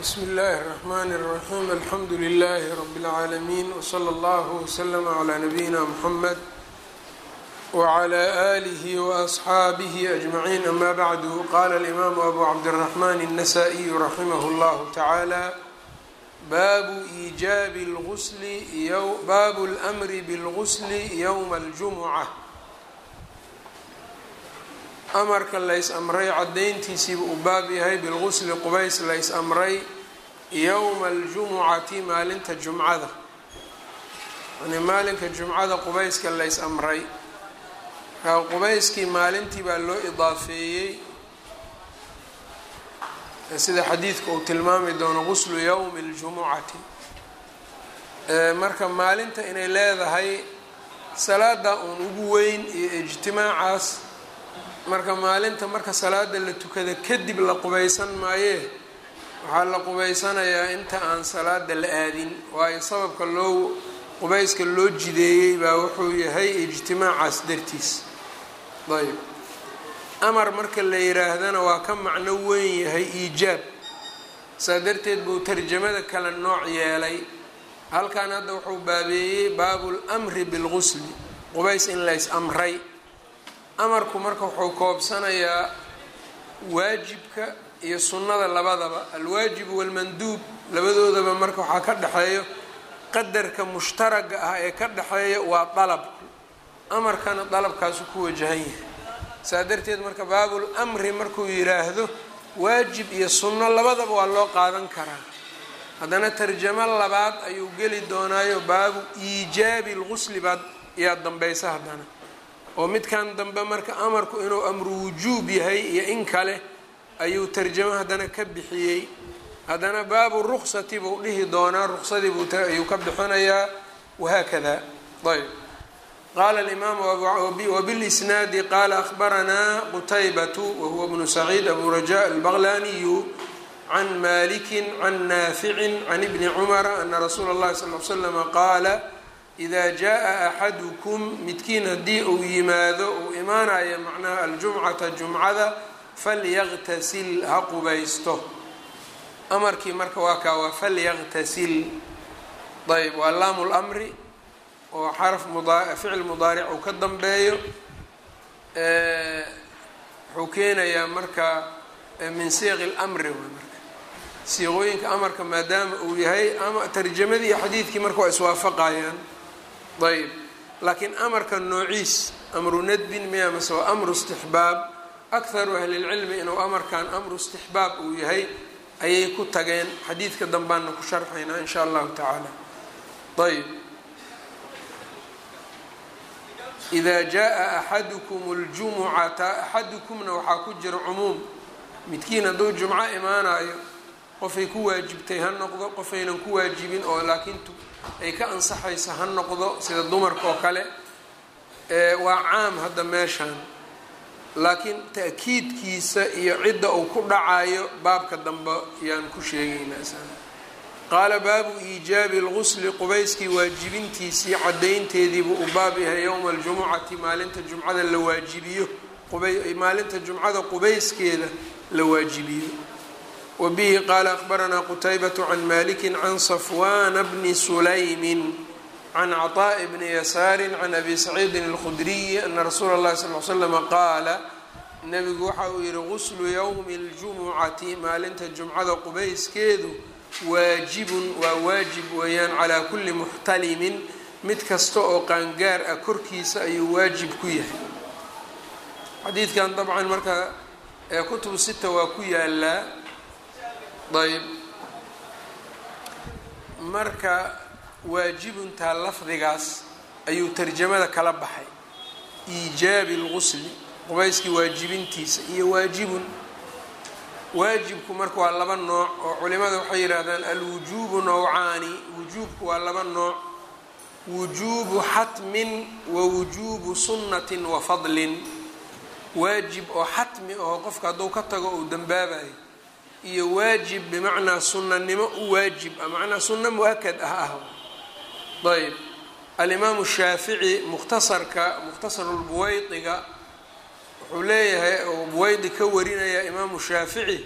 bsmi اllahi الرحmn الرaxيm alxamdu لlh rb العaalمين وslى اllه وslm عlى نabيina mحamed وعlى آlih وأصxaabih أجمعين ama bعd qala الإmam أbu cabdالرحmn النsائي raximh اllah taعalى babu إijaab اlغsl bab اlأmri bاlغsl yوma الجumعة amarka lays amray cadayntiisiiba uu baab yahay bilgusli qubays lays amray yowma aljumucati maalinta jumcada yani maalinka jumcada qubayska lays amray kaa qubayskii maalintii baa loo idaafeeyey sida xadiidka uu tilmaami doono guslu yowmi اljumucati marka maalinta inay leedahay salaada uun ugu weyn iyo ijtimaacaas marka maalinta marka salaada la tukada kadib la qubaysan maayee waxaa la qubaysanayaa inta aan salaada la aadin waayo sababka loo qubayska loo jideeyey baa wuxuu yahay ijtimaacaas dartiis ayb amar marka la yiraahdana waa ka macno weyn yahay iijaab saa darteed buu tarjamada kale nooc yeelay halkan hadda wuxuu baabeeyey baabu lmri bilgusli qubays in lays amray amarku marka wuxuu koobsanayaa waajibka iyo sunnada labadaba alwaajibu walmanduub labadoodaba marka waxaa ka dhexeeyo qadarka mushtaraga ah ee ka dhexeeya waa dalabku amarkana dalabkaasu ku wajahan yahay saa darteed marka baabul amri markuu yiraahdo waajib iyo sunno labadaba waa loo qaadan karaa haddana tarjamo labaad ayuu geli doonaayo baabu iijaabi lgusli baad yaa dambaysa haddana oo midkan dambe marka amarku inuu amru wujuub yahay iyo in kale ayuu tarjamo haddana ka bixiyey haddana baabu ruksati buu dhihi doonaa ruksadii buayuu ka bixinayaa wahaakada ayb qaala alimaamu wbilisnaadi qaala ahbaranaa qutaybatu wahuwa bnu saciid abu raja albaqlaniyu can maliki can naaficin can ibni cumara ana rasuula اllahi sal l slama qaala ida jaa axadukum midkiin haddii uu yimaado uu imaanayo macnaha aljumcata jumcada falyaqtasil ha qubaysto amarkii marka waa kaa waa falyaqtasil ayb waa laamu lmri oo xaraf ficil mudaaric uu ka dambeeyo wuxuu keenayaa marka min siiqi lmri marka siiqooyinka amarka maadaama uu yahay ama tarjamadii iyo xadiidkii marka waa iswaafaqayaan ayb laakiin amarka noociis amru nadbin miya mase waa amru istixbaab akharu ahlilcilmi inuu amarkan amru istixbaab uu yahay ayay ku tageen xadiidka dambaana ku sharxaynaa in sha allahu tacaala ayb ida jaa axadukum اljumucata axadukumna waxaa ku jira cumuum midkiin hadduu jumco imaanayo qofay ku waajibtay ha noqdo qofaynan ku waajibin oo laakiin ay ka ansaxayso ha noqdo sida dumarka oo kale waa caam hadda meeshan laakiin ta'kiidkiisa iyo cidda uu ku dhacayo baabka dambe yaan ku sheegaynaa qaala baabu iijaabi lgusli qubayskii waajibintiisii cadaynteediibuu u baab yahay yowma aljumucati maalinta jumcada la waajibiyo maalinta jumcada qubayskeeda la waajibiyo wbihi qaala akbaranaa qutaybat can maliki can safwana bni sulaymi can caطaaءi bni yasaari can abi saciidin اlkhudriyi ana rasuula اllahi sal l slama qaala nabigu waxa uu yihi guslu ywmi اljumucati maalinta jumcada qubayskeedu waajibun waa waajib weeyaan calaa kuli muxtalimin mid kasta oo qaangaar ah korkiisa ayuu waajib ku yahay xadiidkan dabcan marka kutubu sita waa ku yaalaa ayb marka waajibuntaa lafdigaas ayuu tarjamada kala baxay iijaabi lgusli qubayskii waajibintiisa iyo waajibun waajibku marka waa laba nooc oo culimada waxay yidhaahdaan alwujuubu nowcaani wujuubku waa laba nooc wujuubu xatmin wa wujuubu sunnatin wa fadlin waajib oo xatmi aho qofka hadduu ka tago uu dambaabayo iyo waajib bimacnaa sunnanimo u waajib ah macnaa sunno mu-akad ah ah ayb alimaamu shaafici mukhtasarka mukhtasarulbuweydiga wuxuu leeyahay oo buweydi ka warinaya imaamu shaafici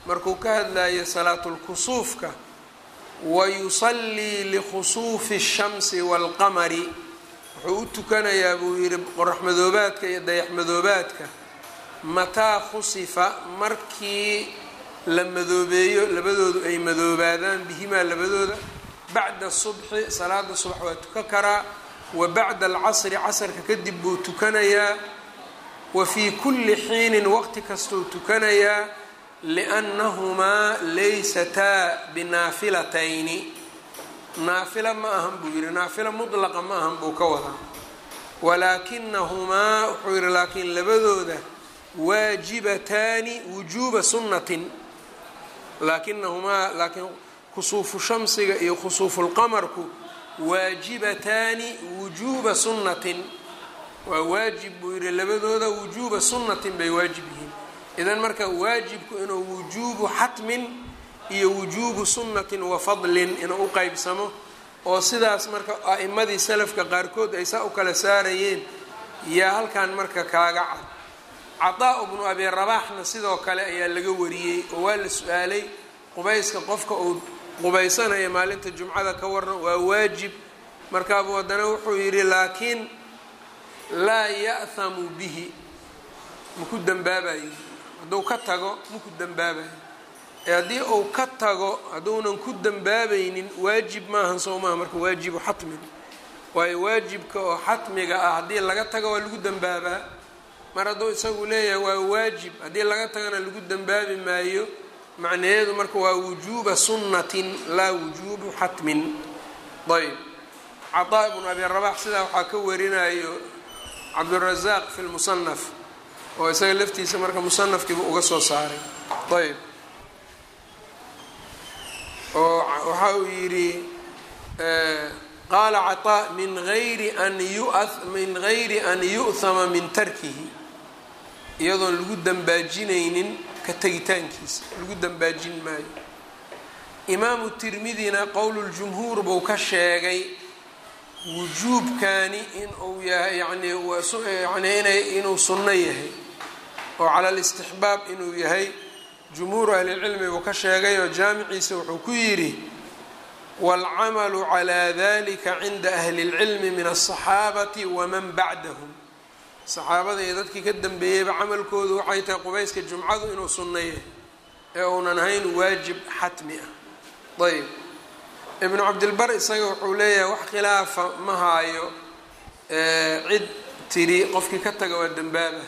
markuu ka hadlayo salaatulkusuufka wayusallii likhusuufi الshamsi wاlqamari wuxuu u tukanayaa buu yidhi qoraxmadoobaadka iyo dayaxmadoobaadka mataa khusifa markii la madoobeeyo labadoodu ay madoobaadaan bihimaa labadooda bacda subxi salaada subax waa tukan karaa wa bacda alcasri casrka kadib buu tukanayaa wa fii kulli xiinin waqti kastuu tukanayaa liannahumaa laysataa binaafilatayni naafila ma ahan buu yidhi naafila mudlaqa ma ahan buu ka wadaa walaakinahumaa wuxuu yidhi laakiin labadooda waajibataani wujuuba sunnatin laakinahumaa laakiin khusuufu shamsiga iyo khusuufulqamarku waajibataani wujuuba sunnatin waa waajib buu yidhi labadooda wujuuba sunnatin bay waajib yihiin idan marka waajibku inuu wujuubu xatmin iyo wujuubu sunnatin wa fadlin inuu u qeybsamo oo sidaas marka a'imadii salafka qaarkood ay saa u kala saarayeen yaa halkan marka kaaga cad cataa bnu abi rabaaxna sidoo kale ayaa laga wariyey oo waa la su-aalay qubayska qofka uu qubaysanaya maalinta jumcada ka waran waa waajib markaabuu haddana wuxuu yidhi laakiin laa ya'hamu bihi maku dembaabayo hadduu ka tago maku dembaabayo ee haddii uu ka tago hadduunan ku dembaabaynin waajib maahan soo maaha marka waajibu xatmin waayo waajibka oo xatmiga ah haddii laga tago waa lagu dembaabaa mar hadduu isagu leeyahay waa waajib haddii laga tagana lagu dembaabi maayo macnaheedu marka waa wujuuba sunnatin laa wujuubu xatmin ayb cataa ibnu abi rabax sidaa waxaa ka warinayo cabdurazaaq fi lmusanaf oo isaga laftiisa marka musanafkiiba uga soo saaray ayb oo waxa uu yidhi qaala caطaa min ayri an yu min gayri an yu'hama min tarkihi iyadoon lagu dembaajinaynin ka tegitaankiisa lagu dembaajin maayo imaamu tirmidina qowluljumhuur buu ka sheegay wujuubkani inuu yahay yani yani inay inuu sunno yahay oo cala alistixbaab inuu yahay jumhuuru ahlilcilmi buu ka sheegay oo jaamiciisa wuxuu ku yidhi waalcamalu calaa dalika cinda ahli اlcilmi min aلصaxaabati waman bacdahum saxaabada iyo dadkii ka dambeeyeyba camalkoodu waxay tahay qubayska jumcadu inuu sunno yahay ee uunan ahayn waajib xatmi ah ayb ibnu cabdilbar isaga wuxuu leeyahay wax khilaafa ma haayo cid tidhi qofkii ka taga waa dembaaba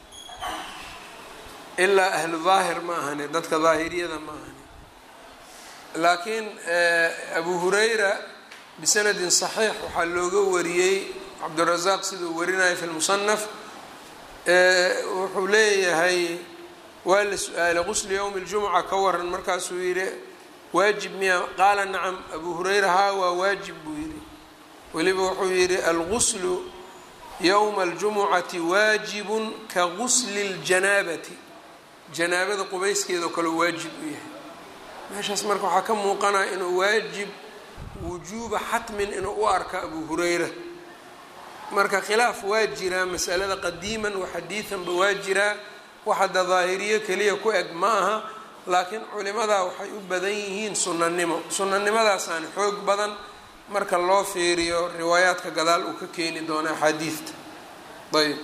ilaa ahlu daahir ma ahane dadka daahiriyada ma ahane laakiin abu hurayra bisanadin saxiix waxaa looga wariyey cabdirazaaq siduu warinayo fi lmusanaf wuxuu leeyahay waa la su-aalay qusli yowmi ljumuca ka waran markaasuu yidhi waajib miya qaala nacam abu hurayra haa waa waajib buu yidhi weliba wuxuu yidhi alguslu yowma aljumucati waajibun ka gusli اljanaabati janaabada qubayskeedao kale waajib u yahay meeshaas marka waxaa ka muuqanaya inuu waajib wujuuba xatmin inuu u arka abu hurayra marka khilaaf waa jiraa masalada qadiiman wa xadiidanba waa jiraa wax hadda daahiriyo keliya ku eg ma aha laakiin culimadaa waxay u badan yihiin sunanimo sunanimadaasaan xoog badan marka loo fiiriyo riwaayaadka gadaal uu ka keeni doono axaadiidta ayb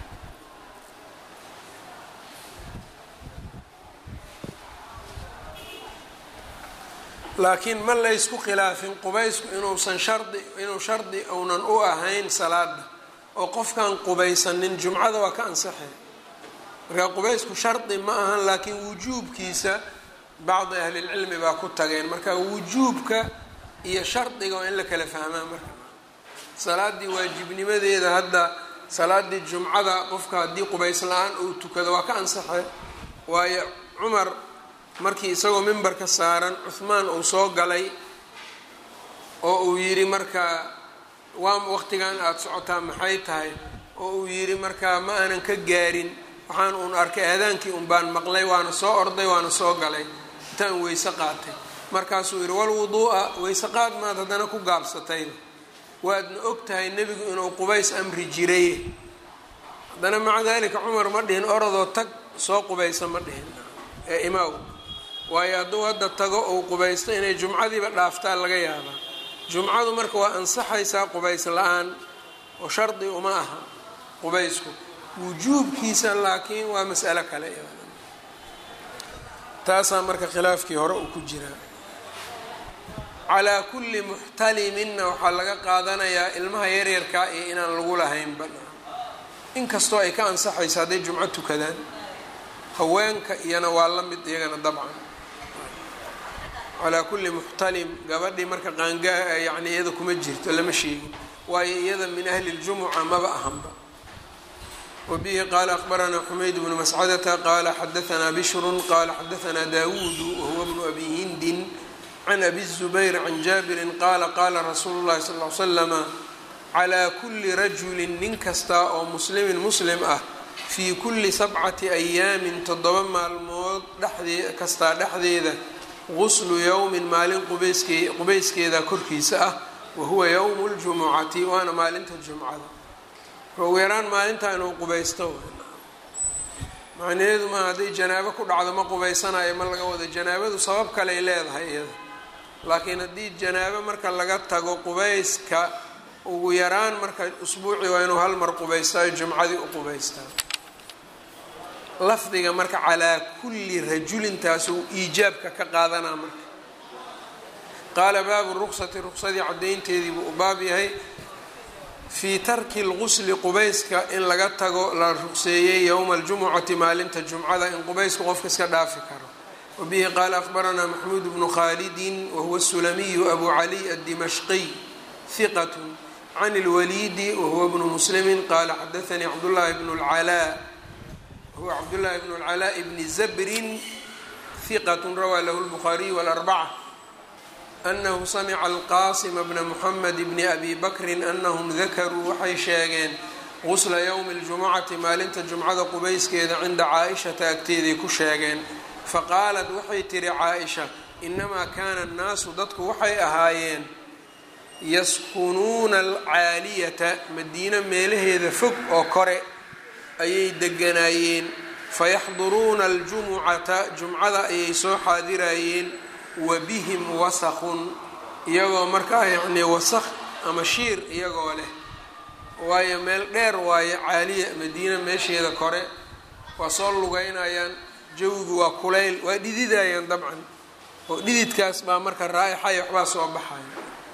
laakiin ma laysku khilaafin qubaysku inuusan shardi inuu shardi uunan u ahayn salaada oo qofkaan qubaysanin jumcada waa ka ansaxay marka qubaysku shardi ma ahan laakiin wujuubkiisa bacdi ahlilcilmi baa ku tageen marka wujuubka iyo shardiga waa in la kala fahmaa marka salaadii waajibnimadeeda hadda salaadii jumcada qofka haddii qubays la-aan uu tukado waa ka ansaxay waayo cumar markii isagoo mimbarka saaran cuhmaan uu soo galay oo uu yidhi markaa waa waqtigan aada socotaa maxay tahay oo uu yidhi markaa ma aanan ka gaarin waxaan uun arkay aadaankii un baan maqlay waana soo orday waana soo galay intaan weyse qaatay markaasuu yidhi walwuduu'a weyse qaad maad haddana ku gaabsatayba waadna og tahay nebigu inuu qubays amri jiray haddana maca dalika cumar ma dhihin orodoo tag soo qubaysa ma dhihin ee imaaw waayo hadduu hadda tago ou qubaysto inay jumcadiiba dhaaftaan laga yaabaa jumcadu marka waa ansaxaysaa qubays la-aan oo shardi uma aha qubaysku wujuubkiisa laakiin waa mas'alo kale taasaa marka khilaafkii hore uu ku jiraa calaa kulli muxtaliminna waxaa laga qaadanayaa ilmaha yaryarkaa iyo inaan lagu lahaynba inkastoo ay ka ansaxayso hadday jumco tukadaan haweenka iyana waa la mid iyagana dabcan calaa kulli muxtalim gabadhii marka qaangaa yani iyada kuma jirto lama sheegin waayo iyada min ahli ljumuca maba ahanba wabihi qaala akbaranaa xumayd bnu mascadata qaala xadaanaa bishrun qaala xadaanaa daawuudu wahuwa bnu abi hindin can abi الzubayr can jaabirin qaala qaala rasuulu llahi sal l slama calaa kulli rajulin nin kasta oo muslimin muslim ah fii kulli sabcati ayaamin toddoba maalmood dhexdee kastaa dhexdeeda guslu yowmin maalin qubayskee qubayskeeda korkiisa ah wahuwa yowmu ljumucati waana maalinta jumcada ugu yaraan maalintaa inuu qubaysto macnaheedu maa hadday janaabo ku dhacdo ma qubaysanayo ma laga wado janaabadu sabab kaley leedahay iyada laakiin haddii janaabo marka laga tago qubayska ugu yaraan marka usbuucii waa inuu hal mar qubaystaayo jumcadii u qubaystaa lafdiga marka calaa kulli rajulintaasuu iijaabka ka qaadanaa marka qaala baabu ruqsati ruqsadii caddaynteedii buu u baab yahay fii tarki lgusli qubayska in laga tago la ruqseeyey yowma aljumucati maalinta jumcada in qubaysku qofka iska dhaafi karo wabihi qaala akbaranaa maxmuud bnu khaalidin wahuwa sulamiyu abu caliy addimashqiy hiqat can اlwaliidi wahuwa bnu muslimi qaala xadaanii cabdullaahi bnu اlcalaa wahuwa cabdullaahi bnu اlcalaa bni zabrin hiqat rawaa lahu lbukhaariyu wاlarbaca anahu samica alqaasima bna muxamed bni abi bakrin anahum dakaruu waxay sheegeen gusla yowmi اljumucati maalinta jumcada qubayskeeda cinda caaishata agteeday ku sheegeen faqaalat waxay tihi caaisha inamaa kaana annaasu dadku waxay ahaayeen yaskunuuna alcaaliyata madiino meelaheeda fog oo kore ayay deganaayeen fayaxduruuna aljumucata jumcada ayay soo xaadirayeen wa bihim wasakun iyagoo markaa yacnii wasakh ama shiir iyagoo leh waayo meel dheer waayo caaliya madiina meesheeda kore waa soo lugeynayaan jawigu waa kulayl waa dhididayaan dabcan oo dhididkaas baa marka raaixaya waxbaa soo baxaya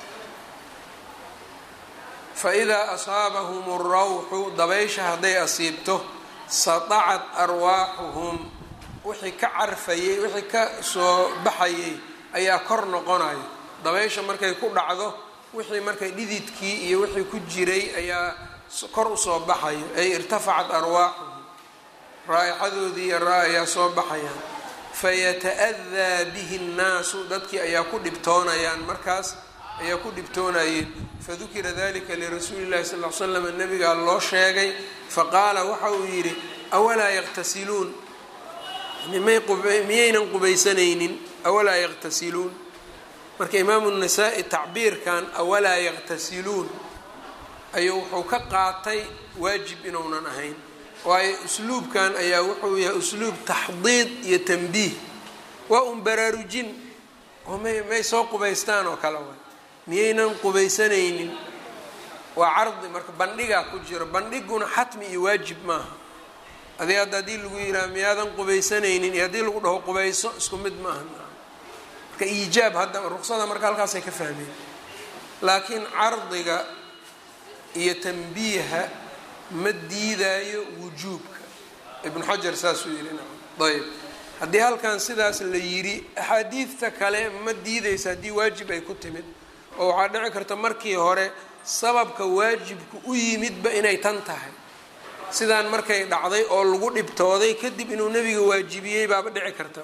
fa idaa asaabahum rawxu dabaysha hadday asiibto satacat arwaaxuhum wixii ka carfayay wixii ka soo baxayay ayaa kor noqonayo dabaysha markay ku dhacdo wixii markay dhididkii iyo wixii ku jiray ayaa kor usoo baxayo ay irtafacat arwaaxuhum raaixadoodii iyo raa ayaa soo baxayaan fayata-adaa bihi nnaasu dadkii ayaa ku dhibtoonayaan markaas ayaa ku dhibtoonayeen fadukira dalika lirasuuli llahi sal l slam nabigaa loo sheegay faqaala waxa uu yidhi awalaa yaqtasiluun miyaynan qubaysanaynin awalaa yaqtasiluun marka imaamu nasaa-i tacbiirkan awalaa yaqtasiluun ayuu wuxuu ka qaatay waajib inuunan ahayn waayo usluubkan ayaa wuxuu yahay usluub taxdiid iyo tanbiih waa un baraarujin oo may may soo qubaystaan oo kale way miyaynan qubaysanaynin waa cardi marka bandhigaa ku jiro bandhiguna xatmi iyo waajib maaha adi hadda haddii lagu yidhaha miyaadan qubaysanaynin iyo haddii lagu dhaho qubayso isku mid maaha marka iijaab hadda ruqsada marka halkaasay ka fahmeen laakiin cardiga iyo tanbiiha ma diidaayo wujuubka ibnu xajar saasuu yidhi nacam ayb haddii halkan sidaas la yidhi axaadiidta kale ma diideysa haddii waajib ay ku timid oo waxaa dhici karta markii hore sababka waajibku u yimidba inay tan tahay sidaan markay dhacday oo lagu dhibtooday kadib inuu nebiga waajibiyey baaba dhici karta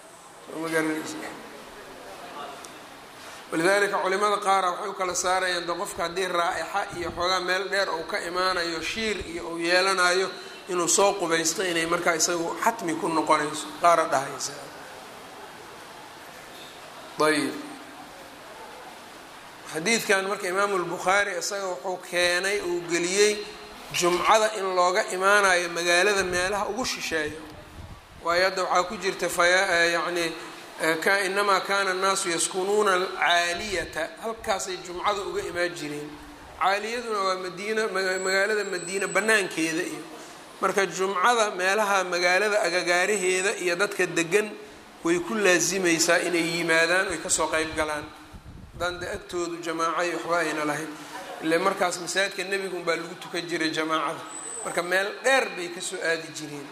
walidaalika culimada qaara waxay u kala saarayaan de qofka haddii raa'ixa iyo xoogaa meel dheer uu ka imaanayo shiir iyo uu yeelanayo inuu soo qubaysto inay markaa isagu xatmi ku noqonayso qaara dhahaysa ayb xadiidkan marka imaamu lbukhaari isaga wuxuu keenay uu geliyey jumcada in looga imaanayo magaalada meelaha ugu shisheeyo waayo hadda waxaa ku jirta faya yacni inamaa kana annaasu yaskunuuna alcaaliyata halkaasay jumcada uga imaan jireen caaliyaduna waa madiina magaalada madiina banaankeeda iyo marka jumcada meelaha magaalada agagaaraheeda iyo dadka degan way ku laasimaysaa inay yimaadaan oy kasoo qeyb galaan dande agtoodu jamaaca waxba ayna lahayn ile markaas masaajidka nebigun baa lagu tukan jiray jamaacada marka meel dheer bay kasoo aadi jireen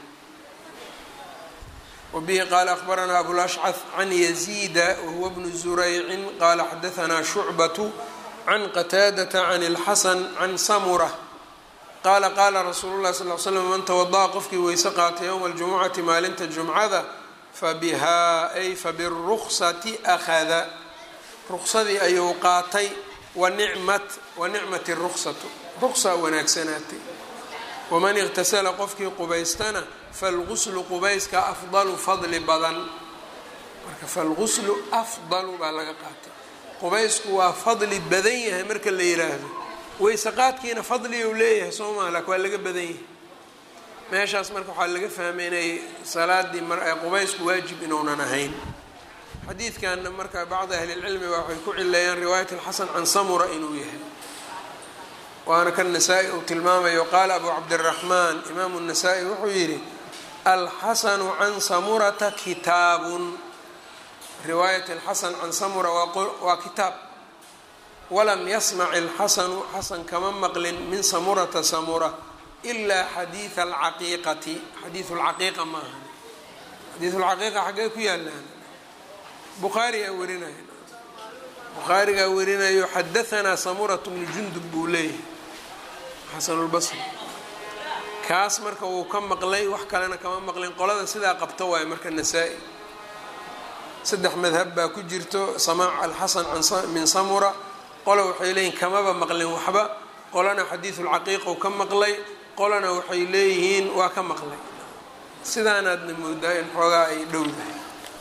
wabihi qaala akhbaranaa abulashcad can yaziida wahuwa bnu zuraycin qaala xadaanaa shucbatu can qataadata can اlxasan can samura qaala qaala rasuulu llahi sal l slam man tawada'a qofkii weyse qaatay yowma aljumucati maalinta jumcada fabihaa ay fabiruksati akhada ruqsadii ayuu qaatay wanicmat wanicmat ruksatu ruqsa wanaagsanaatay waman iqtasala qofkii qubaystana falguslu qubayska afdalu fadli badan marka falguslu afdalu baa laga qaatay qubaysku waa fadli badan yahay marka la yiraahdo weyse qaadkiina fadliyu leeyahay soo maa lak waa laga badan yahay meeshaas marka waxaa laga fahmay inay salaadii qubaysku waajib inuunan ahayn xadiidkanna marka bacdi ahlilcilmi baa waxay ku cileeyaan riwaayat alxasan can samura inuu yahay waana kan nasaa-i uu tilmaamayo qaala abu cabdiraxmaan imaamu nasaa-i wuxuu yidhi alxasanu can samurata kitaabun riwaayat alxasan can samura waa kitaab walam yasmac alxasanu xasan kama maqlin min samurata samura ilaa xadiida alcaqiiqati xadiidu lcaqiiqa ma aha xadiidu lcaqiiqa xaggee ku yaalaan bukhaarigaa warinaya bukhaarigaa warinayo xadahanaa samuratu bnu jundub buu leeyahay xasanulbasri kaas marka wuu ka maqlay wax kalena kama maqlin qolada sidaa qabto waayo marka nasaa-i saddex madhab baa ku jirto samaac alxasan min samura qola waxay leeyihin kamaba maqlin waxba qolana xadiidulcaqiiqu ka maqlay qolana waxay leeyihiin waa ka maqlay sidaanaadna moodaa in xoogaa ay dhowdahay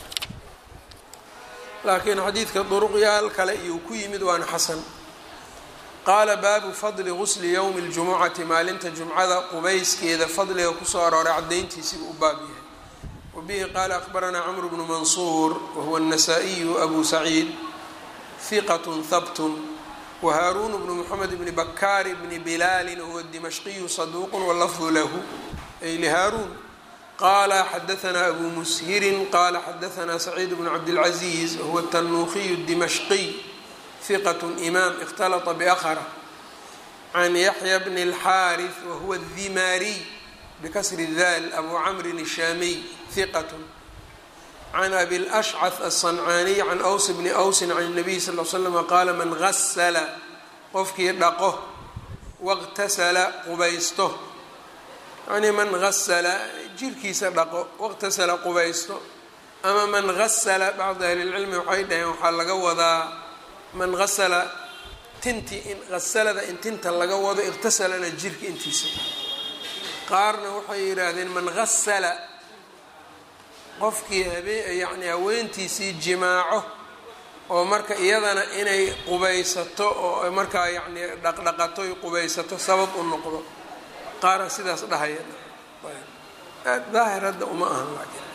laakiin xadiidka duruqyaal kale iyuu ku yimid waana xasan qaala baabu fadli gusli yowmi ljumucati maalinta jumcada qubayskeeda fadliga kusoo arooray cadayntiisiibuu u baab yahay wabihi qaala akhbaranaa camru bnu mansuur wahuwa الnasaa-iyu abu saciid hiqat habtun wahaaruun bnu mxamed bni bakaar bni bilaali wahuwa dimashqiyu saduuq walafdu lahu ay lihaaruun qala xadaanaa abu mushirin qala xadaanaa saciid bnu cabdilcaziiz wahuwa tanuukiyu dimashqiy hiqat imaam ikhtalaطa bakra can yaxya bni اlxaariث wahuwa dimaariy bikasri daal abu camrin الshaamiy hiqat can abi lashcaث aلصancaaniy can ws bni wsin can الnabiy sal l slm qaala man gasla qofkii dhaqo wاqtasala qubaysto yani man gasala jirkiisa dhaqo waqtasala qubaysto ama man gasala bacdi ahlilcilmi waxay dhaheen waxaa laga wadaa man gasala tinti in gasalada in tinta laga wado iqtasalana jirka intiisa qaarna waxay yidhaahdeen man gasala qofkii habee yacni haweentiisii jimaaco oo marka iyadana inay qubaysato oo markaa yacni dhaqdhaqato y qubaysato sabab u noqdo qaara sidaas dhahaya aad daahir hadda uma ahan laakiin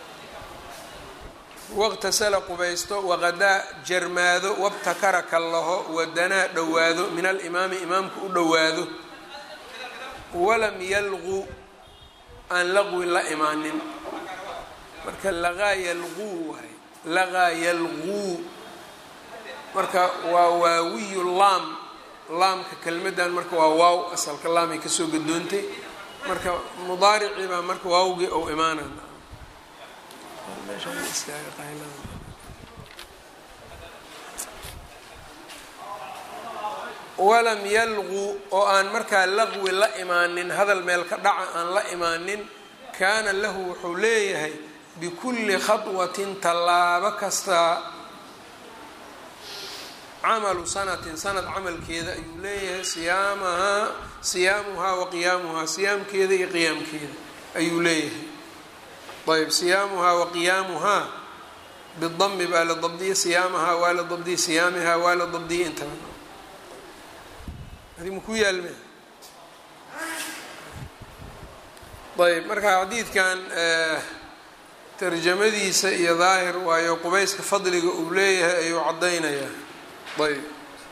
waqtasala qubaysto waqadaa jarmaado wabtakara kallaho wadanaa dhowaado min alimaami imaamka u dhowaado walam yalqu aan laqwi la imaanin marka laqaa yalquu waay laqaa yalquu marka waa waawiyu laam laamka kelmadan marka waa waaw asalka laamay kasoo gadoontay marka mudaaricii baa marka waawgii ou imaanay walam yalqu oo aan markaa laqwi la imaanin hadal meel ka dhaca aan la imaanin kaana lahu wuxuu leeyahay bikulli khaطwatin tallaabo kastaa camalu sanatin sanad camalkeeda ayuu leeyahay siyaamahaa siyaamuhaa wa qiyaamuhaa siyaamkeeda iyo qiyaamkeeda ayuu leeyahay ayb siyaamuhaa wa qiyaamuhaa bidami baa la dabdiya siyaamahaa waa la dabdiya siyaamihaa waa la dabdiya intaba adi maku yaalme ayb marka xadiidkan tarjamadiisa iyo daahir waayo qubayska fadliga uu leeyahay ayuu caddaynayaa ayb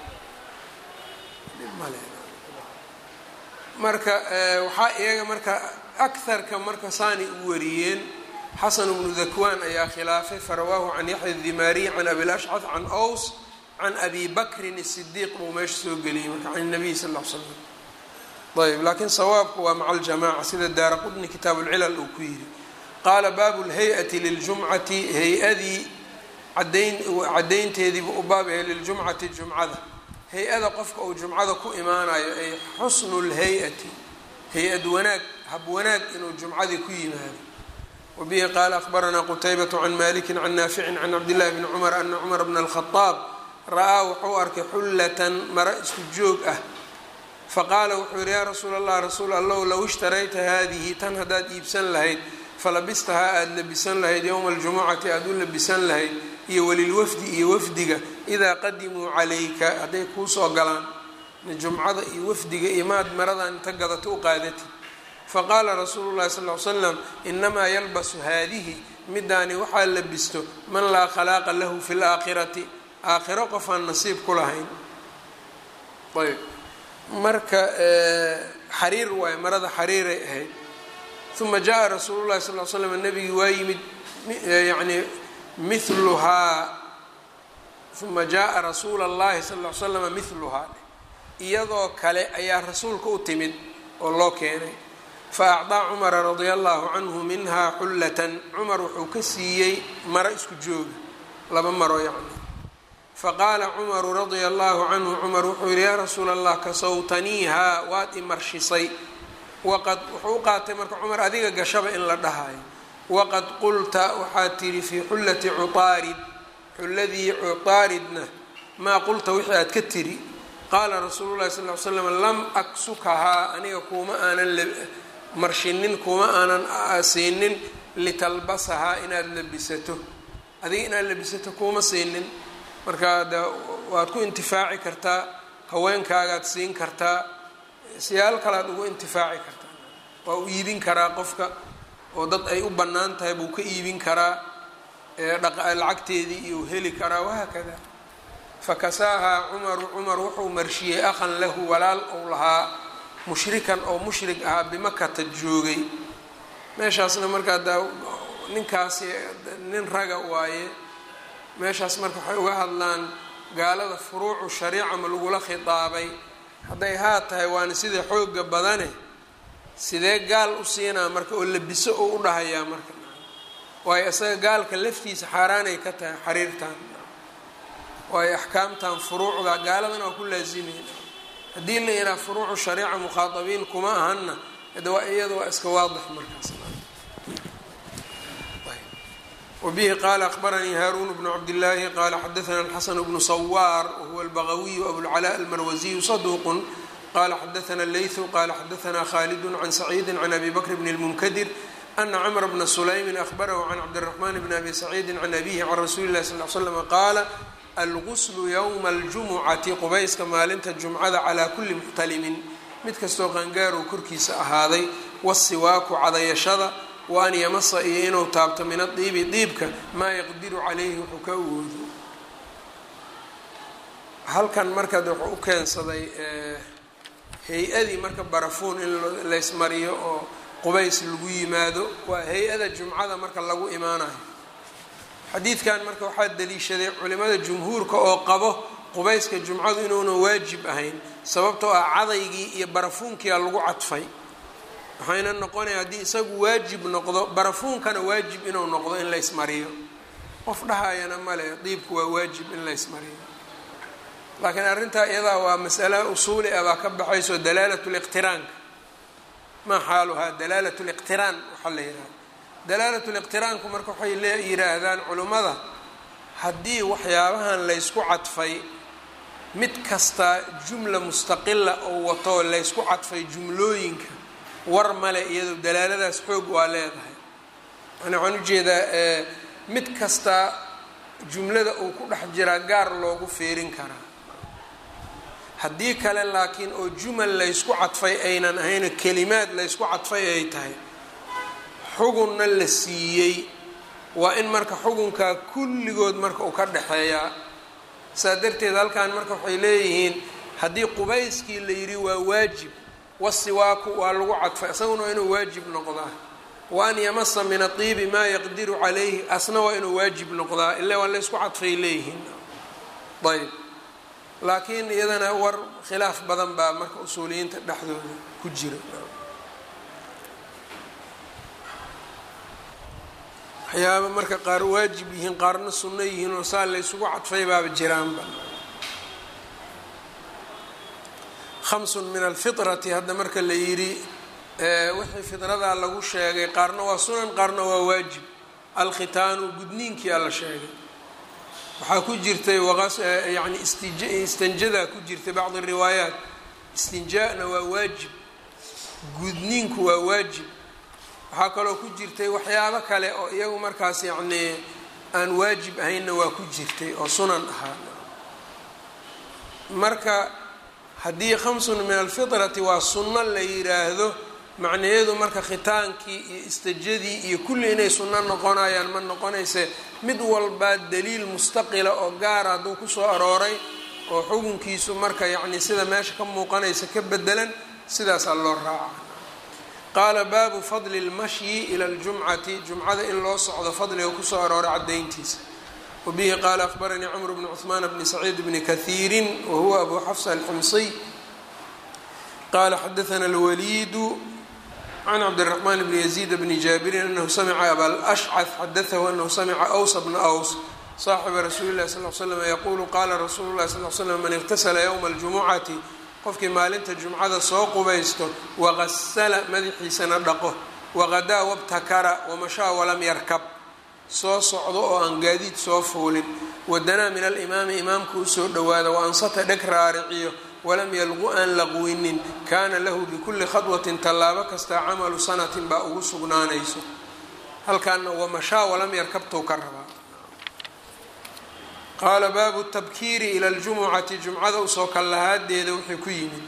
marka waxaa iyaga marka akarka marka saani u wariyeen xasan bnu dakwaan ayaa khilaafay farawaahu can yaxya dimaariy can abilashcad can ows can abi bakrin الsidiiq buu meesha soo geliyey marka can الnabiy sal ll l slam ayb laakiin sawaabku waa maca aljamaca sida daara qudni kitaab اlcilal uu ku yidhi qaala baabu اlhay-ati liljumcati hay-adii cadayn caddaynteediibu u baab yahay liljumcati jumcada hay-ada qofka uu jumcada ku imaanayo ay xusnu lhay-ati hay-ad wanaag hab wanaag inuu jumcadii ku yimaado wabihi qaala akhbaranaa qutaybatu can maliki can naaficin can cabdillahi bni cumar ana cumar bna alkhadaab ra-aa wuxuu arkay xullatan mara isku joog ah faqaala wuxuu yihi yaa rasuul allah rasuul allow low ishtarayta haadihi tan haddaad iibsan lahayd falabistahaa aada labisan lahayd yowma aljumucati aada u labisan lahayd iyo walilwafdi iyo wafdiga idaa qadimuu calayka hadday kuu soo galaan jumcada iyo wafdiga iyo maad maradan inta gadato u qaadatid faqaala rasuulu llahi sal ly slam inamaa yalbasu haadihi midaani waxaa labisto man laa khalaaqa lahu fi laakhirati aakhiro qofaan nasiib ku lahayn ayb marka xariir waaye marada xariiray ahayd uma jaa rasuulu llahi sal l slam nabigii waa yimid yani miluhaa uma jaaa rasuula اllahi sal l slama miluhaa iyadoo kale ayaa rasuulka u timid oo loo keenay faacdaa cumara radia allahu canhu minhaa xullatan cumar wuxuu ka siiyey maro isku jooga laba maro yacni faqaala cumaru radia allahu canhu cumar wuxuu yihi yaa rasuula allah kasawtaniihaa waad imarshisay waqad wuxuu u qaatay marka cumar adiga gashaba in la dhahayo waqad qulta waxaad tidhi fii xullati cutaarid xulladii cutaaridna maa qulta wixii aad ka tiri qaala rasuulu llahi sal ly slam lam aksukahaa aniga kuuma aanan marshinin kuuma aanan siinin litalbasahaa inaad labisato adiga inaad labisato kuuma siinin marka de waad ku intifaaci kartaa haweenkaagaad siin kartaa siyaal kalead ugu intifaaci kartaa waa u iibin karaa qofka oo dad ay u bannaan tahay buu ka iibin karaa lacagteedii iyo heli karaa wahaakada fakasaahaa cumaru cumar wuxuu marshiyey akhan lahu walaal ou lahaa mushrikan oo mushrig ahaa bimakata joogay meeshaasna markaa da ninkaasi nin raga waaye meeshaas marka waxay uga hadlaan gaalada furuucu shariica ma lagula khitaabay hadday haa tahay waana sida xooga badane sidee gaal u siinaa marka oo labiso oo u dhahayaa marka waayo isaga gaalka laftiisa xaaraanay ka tahay xariirtan waayo axkaamtan furuucda gaaladan waa ku laasimayn haddii la yidhaha furuucu shariica mukhaatabiin kuma ahanna de waa iyada waa iska waadix markaas wbihi qala akbaranii haarun bnu cabdillaahi qala xadaana alxasan bnu sawaar wahuwa albagawiyu abulcalaa almarwasiyu saduuqun qala xadaana leythu qala xadaana khalidu can saciidi can abi bakr bn اlmunkadir ana cmr bna sulaymin ahbarahu can cabdiraxman bni abi saciidi can abihi can rasuuli lahi sal l slm qaala alguslu ywma aljumucati qubayska maalinta jumcada calaa kuli muxtalimin mid kastoo qangaarow korkiisa ahaaday wasiwaaku cadayashada wa an yamasa iyo inuu taabto min adiibi diibka maa yaqdiru calayhi wuxuu ka awoodo halkan marka de wuxuu u keensaday hay-adii marka barafuun in laysmariyo oo qubays lagu yimaado waa hay-ada jumcada marka lagu imaanayo xadiidkan marka waxaa daliishaday culimada jumhuurka oo qabo qubayska jumcadu inuuna waajib ahayn sababtoo ah cadaygii iyo barafuunkiia lagu cadfay waxayna noqonaya haddii isagu waajib noqdo barafuunkana waajib inuu noqdo in laysmariyo qof dhahayana male diibku waa waajib in laysmariyo laakiin arrintaa iyadaa waa masala usuuli ah baa ka baxayso dalaalat liqtiraanka maa xaaluhaa dalaalat liqtiraan waxaa la yidhaha dalaalat liqtiraanku marka waxay le yidhaahdaan culimmada haddii waxyaabahan laysku cadfay mid kasta jumla mustaqila oo wato laysku cadfay jumlooyinka war male iyado dalaaladaas xoog waa leedahay yani waxaan ujeedaa mid kasta jumlada uu ku dhex jiraa gaar loogu fiirin karaa haddii kale laakiin oo jumal laysku cadfay aynan ahayno kelimaad laysku cadfay ay tahay xugunna la siiyey waa in marka xukunkaa kulligood marka uu ka dhexeeyaa saa darteed halkan marka waxay leeyihiin haddii qubayskii la yidhi waa waajib wasiwaaku waa lagu cadfay isaguna waa inuu waajib noqdaa wa an yamasa min adiibi maa yaqdiru calayhi asna waa inuu waajib noqdaa ila waa laysku cadfay leeyihiin ayb laakiin iyadana war khilaaf badan baa marka usuuliyiinta dhexdooda ku jira waxyaaba marka qaar waajib yihiin qaarna sunno yihiin oo saa laysugu cadfay baaba jiraanba khamsun min alfitrati hadda marka la yidhi wixii fidradaa lagu sheegay qaarna waa sunan qaarna waa waajib alkhitaanu gudniinkiyaa la sheegay waxaa ku jirtay yani istanjadaa ku jirtay bacdi riwaayaat istinjaana waa waajib gudniinku waa waajib waxaa kaloo ku jirtay waxyaabo kale oo iyagu markaas yacnii aan waajib ahaynna waa ku jirtay oo sunan ahaa marka haddii khamsun min alfitrati waa sunno la yiraahdo macnaheedu marka khitaankii iyo istajadii iyo kulli inay sunno noqonayaan ma noqonayse mid walbaa daliil mustaqila oo gaara hadduu kusoo arooray oo xukunkiisu marka yacni sida meesha ka muuqanaysa ka bedelan sidaasaa loo raaca qaala baabu fadli اlmashyi ila اljumcati jumcada in loo socdo fadliga kusoo arooray cadayntiisa wabihi qaala akhbaranii cmr bn cثmaan bni saciid bni kahiiri wahuwa abu xafsa alximsiy qala xadaana اlwaliidu can cabdالرaحman bni yaziid bni jaabirin anahu samica abalأshcث xadaثahu anahu samica أws bna أws صaaxiba rasuuli اlahi sal ly slm yaqulu qala rasuulu اlahi sal l slm man اqtasla ywma اljumucati qofkii maalinta jumcada soo qubaysto waqasala madaxiisana dhaqo waqadaa wabtakara wamashaa walam yarkab soo socdo oo aan gaadiid soo fuulin wadanaa min alimaami imaamka usoo dhowaada waansata dheg raariciyo walam yalqu aan laqwinin kaana lahu bikulli khadwatin tallaabo kastaa camalu sanatin baa ugu sugnaanayso halkaana wamashaa walam yarkabtou ka rabaa qaala baabu tabkiiri ila ljumucati jumcada usoo kallahaadeeda wuxuu ku yimid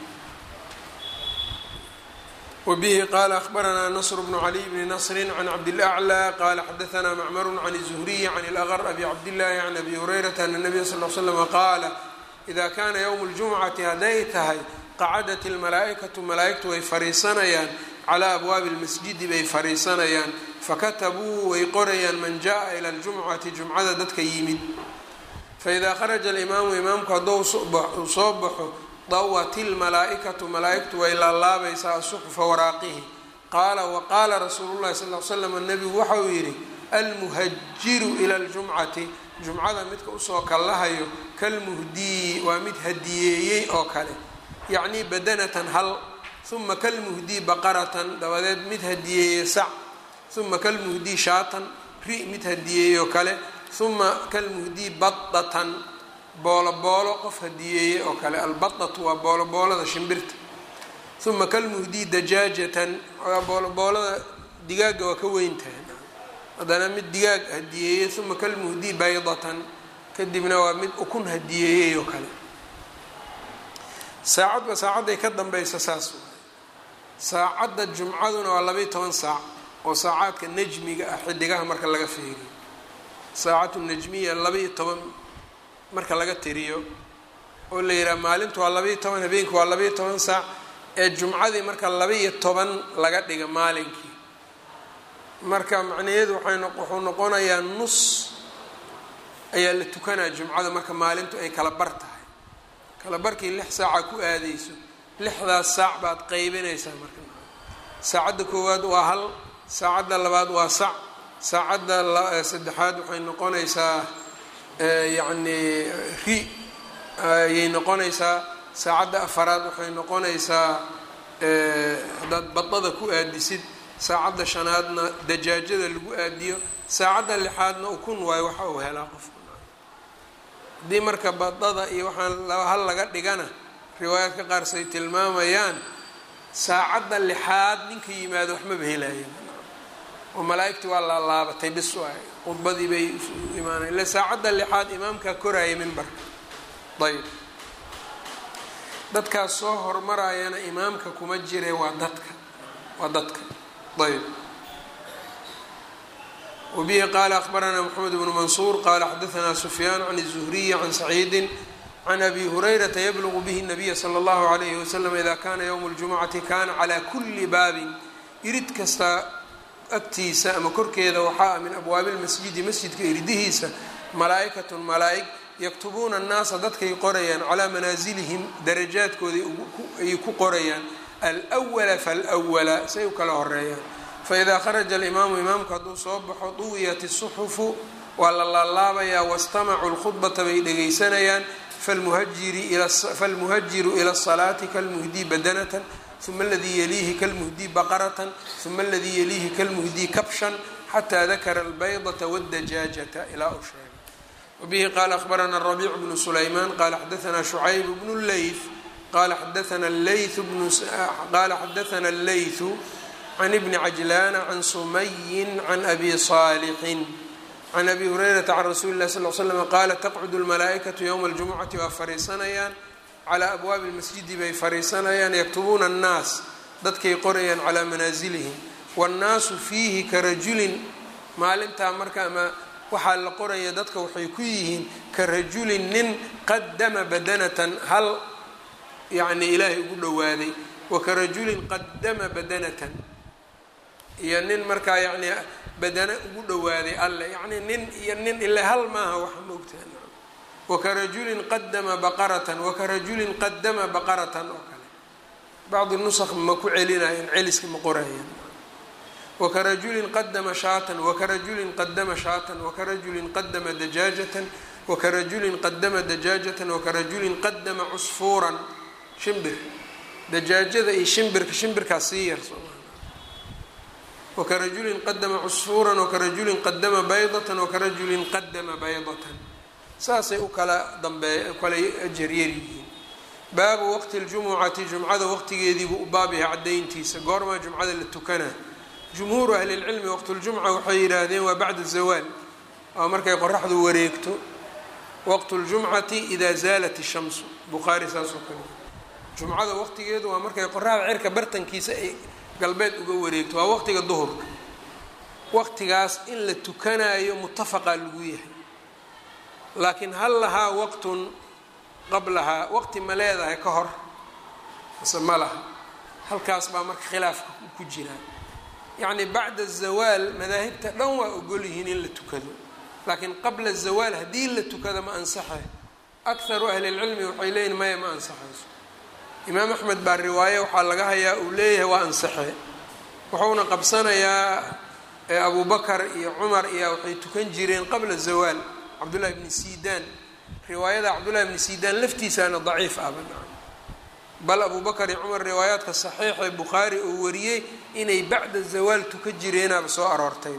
wabihi qaala ahbaranaa nasr bnu caliy bni nasri can cabdilaclى qaala xadaanaa macmaru can الzuhriyi can اlaqr abi cabdillahi can abi hurayrata ana nabiya sal l slm qaala ida kaana ywmu اljumcati hadday tahay qacadat اlmalaa'ikatu malaa'igtu way fariisanayaan calaa abwaabi اlmasjidi bay fariisanayaan fakatabuu way qorayaan man jaءa ila اljumcati jumcada dadka yimid faidaa kharaja alimaamu imaamku hadduu soo baxo dawat ilmalaa'ikatu malaa'igtu way laalaabaysaa asuxufa waraaqihi qaala waqaala rasuulu llahi sal l slam nebigu waxa uu yidhi almuhajiru ila ljumcati jumcada midka usoo kallahayo kalmuhdii waa mid hadiyeeyey oo kale yacnii badanatan hal uma kalmuhdii baqaratan dabadeed mid hadiyeeye sac uma kalmuhdii shaatan ri mid hadiyeeyey oo kale uma kalmuhdii badatan boolo boolo qof hadiyeeye oo kale albadatu waa boolo boolada shimbirta uma kalmuhdii dajaajatan boolo boolada digaaga waa ka weyntahay haddana mid digaag hadiyeeye uma kalmuhdii baydatan kadibna waa mid ukun hadiyeeyey oo kale saacadba saacadday ka dambaysa saas saacadda jumcaduna waa labaiy toban saac oo saacaadka najmiga ah xidigaha marka laga feeriyo saacatu najmiya laba-iyo toban marka laga tiriyo oo la yidhaha maalintu waa laba-iyo toban habeenku waa laba-iyo toban saac ee jumcadii marka laba-iyo toban laga dhiga maalinkii marka macnaheedu waay wuxuu noqonayaa nus ayaa la tukanaa jumcada marka maalintu ay kala bar tahay kala barkii lix saaca ku aadeyso lixdaas saac baad qeybinaysaa marka saacadda koowaad waa hal saacadda labaad waa sac saacadda saddexaad waxay noqonaysaa yacni ri ayay noqonaysaa saacadda afaraad waxay noqonaysaa haddaad badada ku aadisid saacadda shanaadna dajaajada lagu aadiyo saacadda lixaadna ukun waayo waxa uu helaa qofka haddii marka badada iyo waxaan hal laga dhigana riwaayaadka qaar say tilmaamayaan saacadda lixaad ninka yimaado waxmaba helaya oo malaa-igtii waa laalaabatay bis waay khudbadii bay imaanayen ille saacadda lixaad imaamkaa koraaya mimbarka ayb dadkaas soo hormarayana imaamka kuma jire waa dadka waa dadka ayb wbihi qaala akbaranaa mxamed bnu mansuur qaala xadaanaa sufyaan can الzuhriyi can saciidi can abi hurayrata yablugu bihi nabiya sala allahu alayhi wasalam ida kana ywmu ljumucati kana calaa kuli baabin irid kasta agtiisa ama korkeeda waxaa ah min abwaabi lmasjidi masjidka iridihiisa malaa'ikatun malaa'ig yaktubuuna annaasa dadkay qorayaan calaa manaasilihim darajaadkooda ayay ku qorayaan alwala falwala say u kala horeeyaan faidaa kharaja alimaamu imaamku hadduu soo baxo duwiyat isuxufu waa la laalaabayaa wastamacuu lkhudbata bay dhegaysanayaan falmuhajiru ila asalaati kalmuhdii badanatan uma aladii yaliihi kalmuhdii baqaratan uma aladii yaliihi kalmuhdii kabshan xataa dakara albaydata wadajaajata ilaa uu sheegay wabihi qaala ahbarana rabiic bnu sulaymaan qaala xadaanaa shucayb bnu leyth qala xadaana qala xadaana allaythu can ibni cajlaana can sumayin can abi saalixin can abi hurayrata can rasuuli lah sal l slam qaala taqcudu lmalaa'ikatu ywma aljumucati waa fariisanayaan calaa abwaabi lmasjidi bay fariisanayaan yaktubuuna annaas dadkay qorayaan calaa manaasilihim waannaasu fiihi ka rajulin maalintaa marka ama waxaa la qoraya dadka waxay ku yihiin ka rajulin nin qadama badanatan hal yacni ilaahay ugu dhowaaday wa ka rajulin qadama badanatan iyo nin markaa yacni badana ugu dhowaaday alle yacni nin iyo nin ile hal maaha waxa maogtaha wakarajulin qadama baqaratan wakarajulin qadama baqaratan oo kale bacdi nusakh ma ku celinayan celiska ma qorayan wakarajulin qadama shaatan wakarajulin qadama shaatan wakarajulin qadama dajaajatan wakarajulin qadama dajaajatan wakarajulin qadama cusfuuran shimbir dajaajada iyo shimbirka shimbirkaas sii yar wakarajulin qadama cusfuuran wakarajulin qadama baydatan wakarajulin qadama baydatan saasay u kala dambeey kala ajaryar yihiin baabu waqti ljumucati jumcada waqtigeediibuu u baab yahay cadayntiisa goormaa jumcada la tukanaa jumhuuru ahlilcilmi waqtuljumca waxay yidhaahdeen waa bacda zawaal waa markay qoraxdu wareegto waqtu ljumcati idaa zaalat ishamsu bukhaari saasoo kale jumcada waqtigeedu waa markay qoraxda cirka bartankiisa ay galbeed uga wareegto waa waqtiga duhurka waqtigaas in la tukanaayo mutafaqaa lagu yahay laakiin hal lahaa waqtun qablahaa waqti ma leedahay ka hor mase ma laha halkaas baa marka khilaafka ku jiraa yacni bacda zawaal madaahibta dhan waa ogol yihiin in la tukado laakiin qabla zawaal haddii la tukado ma ansaxay akharu ahlilcilmi waxay leeyihin maya ma ansaxayso imaam axmed baa riwaaye waxaa laga hayaa uu leeyahay waa ansaxe wuxuuna qabsanayaa abu bakar iyo cumar iyo waxay tukan jireen qabla zawaal cabdullahi bni sidaan riwaayada cabdullahi bni sidaan laftiisaana daciif ah banaa bal abu bakar iyo cumar riwaayaadka saxiixa ee bukhaari uu wariyey inay bacda zawaal tukan jireenaaba soo aroortay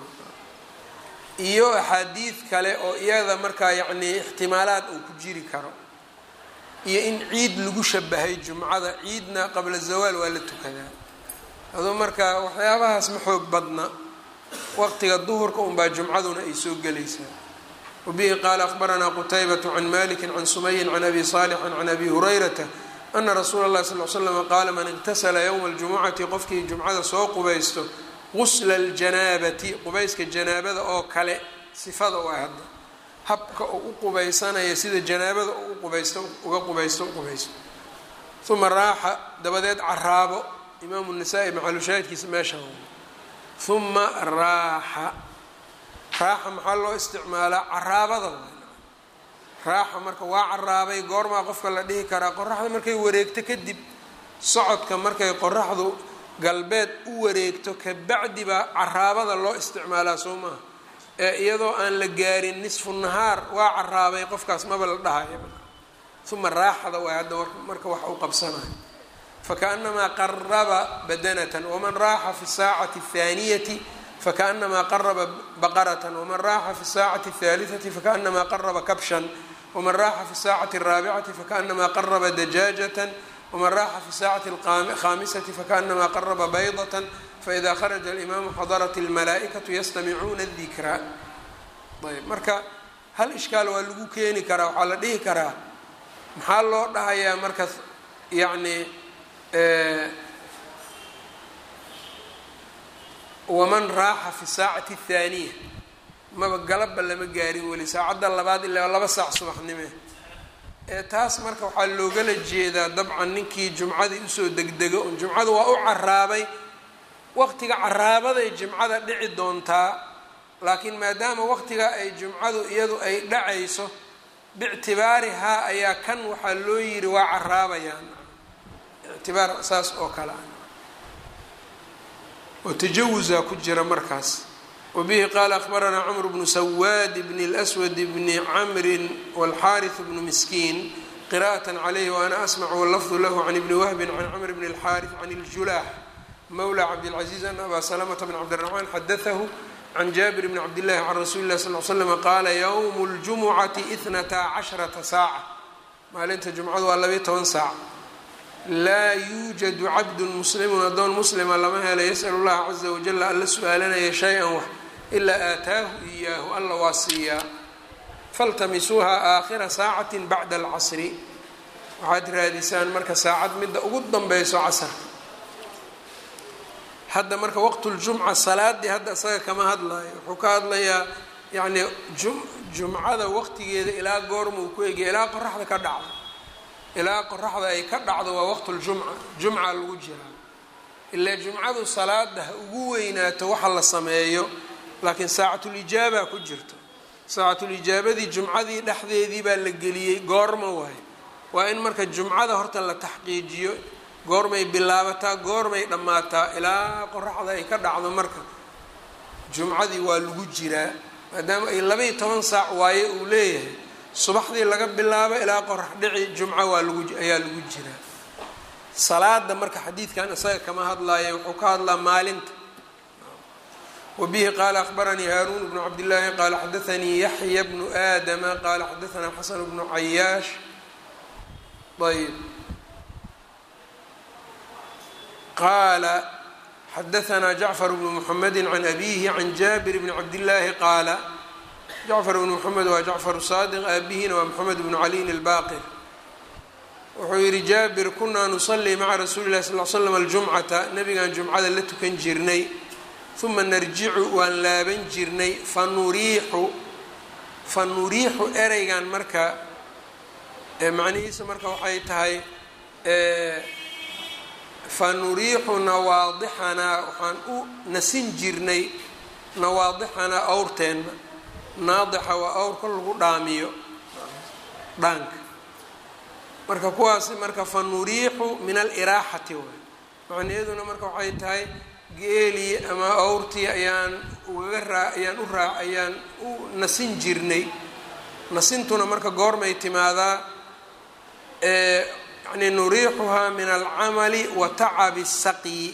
iyo axaadiid kale oo iyada markaa yacnii ixtimaalaad uu ku jiri karo iyo in ciid lagu shabahay jumcada ciidna qabla zawaal waa la tukadaa aduu marka waxyaabahaas ma xoog badna waqtiga duhurka unbaa jumcaduna ay soo gelaysaa wabihi qaala akhbaranaa qutaybatu can maliki can sumayin can abi saalixin can abi hurayrata ana rasuula اllahi sal l slama qaala man iqtasala ywma اljumucati qofkii jumcada soo qubaysto gusla اljanaabati qubayska janaabada oo kale sifada u ah hadda habka uu u qubaysanaya sida janaabada u qubaysto uga qubaysto u qubaysto uma raaxa dabadeed caraabo imaamu nasaa-i maxalushaahidkiisa meesha uma raaxa raaxa maxaa loo isticmaalaa caraabada raaxa marka waa caraabay goormaa qofka la dhihi karaa qoraxda markay wareegto kadib socodka markay qoraxdu galbeed u wareegto kabacdi baa caraabada loo isticmaalaa soo maaha ee iyadoo aan la gaarin nisfu nahaar waa caraabay qofkaas maba la dhahayo uma raaxada waa hadda marka wax u qabsanayo fakaأnamaa qaraba badanatan waman raaxa fi saacati الthaaniyati fakaأnamaa qaraba baqaratan waman raaxa fi saacati الثaaliثati fakaأnamaa qaraba kabshan waman raaxa fi saacati الraabicati fakaأnamaa qaraba dajaajatan waman raaxa fi saacati الkhaamisati fakaأnamaa qaraba baydatan faإida kharaja اlimaamu xadarat اlmalaaئikaةu yastamicuuna الdikra ayb marka hal ishkaal waa lagu keeni karaa waxaa la dhihi karaa maxaa loo dhahayaa marka yacni waman raaxa fi saacati الthaaniya maba galabba lama gaarin weli saacadda labaad ilaa laba saac subaxnime ee taas marka waxaa loogala jeedaa dabcan ninkii jumcadii usoo degdego un jumcadu waa u caraabay waqtiga caraabaday jimcada dhici doontaa laakiin maadaama waqtiga ay jumcadu iyadu ay dhacayso biictibaarihaa ayaa kan waxaa loo yiri waa caraabayaan ictibaar saas oo kale ah oo tajawusaa ku jira markaas wabihi qaala akhbaranaa cmr bnu sawaad bn اlأswad bni camri wاlxariث bnu miskiin qira'aة عalayh waana asmc wlafdu lahu can ibni wahbi can cmr bn اlxariث can اljulax mawlى cabdاlcaزiz an aba slmta bn cabdالرaحman xadaثahu can jaabir bn cabdillahi can rasuuli lah sal l slm qaala ywm اljumucati itnataa casharata saaca maalinta jumcadu waa labayo toban saac laa yuujadu cabdun muslimun addoon muslima lama helo yas'al اllaha caza wajala alla su-aalanaya shay-an wax ilaa aataahu iyaahu alla waa siiyaa faltamisuuha aakhira saacati bacda alcasri waxaad raadisaan marka saacad midda ugu danbeyso casarka hadda marka waqtuljumca salaadii hadda isaga kama hadlayo wuxuu ka hadlayaa yacni jumcada waqtigeeda ilaa goormuu ku egaya ilaa qoraxda ka dhacdo ilaa qoraxda ay ka dhacdo waa waqtuljumca jumca lagu jiraa ilaa jumcadu salaada ha ugu weynaato waxa la sameeyo laakiin saacatulijaaba ku jirto saacatulijaabadii jumcadii dhexdeedii baa la geliyey goorma waayo waa in marka jumcada horta la taxqiijiyo goormay bilaabataa goormay dhammaataa ilaa qoraxda ay ka dhacdo marka jumcadii waa lagu jiraa maadaama ay labaiyo toban saac waaye uu leeyahay subaxdii laga bilaabo ilaa qorax dhici jumco waa lagu ayaa lagu jiraa salaada marka xadiidkan isaga kama hadlaayo wuxuu ka hadlaa maalinta wabihi qaala akhbaranii haaruun bnu cabdillaahi qaala xadaanii yaxya bnu aadama qaala xadaanaa xasan bnu cayaash ayb qaala xadaanaa jacfar bnu muxamedi can abihi can jaabir bni cabdillaahi qaala jacfar bnu moxamed waa jacfar saadiq aabihina waa moxamed bnu caliin albaqir wuxuu yihi jaabir kunaa nusalii maca rasuuli lahi sal l slam aljumcata nabigaan jumcada la tukan jirnay uma narjicu waan laaban jirnay fanuriixu fa nuriixu ereygan marka macnihiisa marka waxay tahay fa nuriixu nawaadixanaa waxaan u nasin jirnay nawaadixanaa awrteenna naadixa waa awrka lagu dhaamiyo dhaanka marka kuwaasi marka fa nuriixu min aliraaxati waay macniyaduna marka waxay tahay geelii ama awrtii ayaan ugaga raa ayaan u raa ayaan u nasin jirnay nasintuna marka goormay timaadaa yani nuriixuhaa min alcamali wa tacabi saqyi